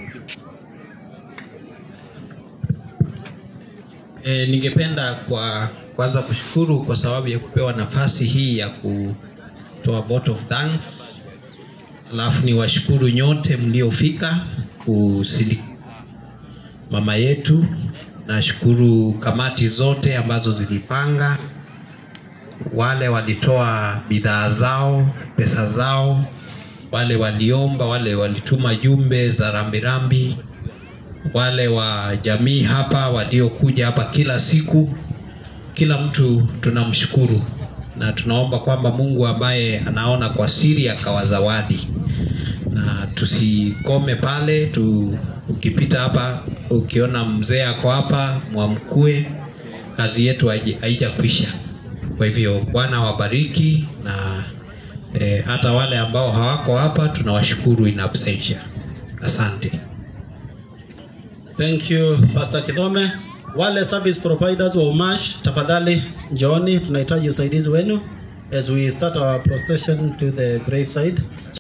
E, ningependa kwa kwanza kushukuru kwa sababu ya kupewa nafasi hii ya kutoa vote of thanks. Alafu ni washukuru nyote mliofika kusindikiza mama yetu. Nashukuru kamati zote ambazo zilipanga, wale walitoa bidhaa zao, pesa zao, wale waliomba, wale walituma jumbe za rambirambi, wale wa jamii hapa waliokuja hapa kila siku, kila mtu tunamshukuru na tunaomba kwamba Mungu ambaye anaona kwa siri akawazawadi, na tusikome pale tu. Ukipita hapa ukiona mzee ako hapa, mwamkue, kazi yetu haiji- haijakwisha. Kwa hivyo Bwana wabariki na eh, hata wale ambao hawako hapa tunawashukuru in absentia. Asante. Thank you Pastor Kidhome. Wale service providers wa Umash, tafadhali njooni, tunahitaji usaidizi wenu as we start our procession to the graveside.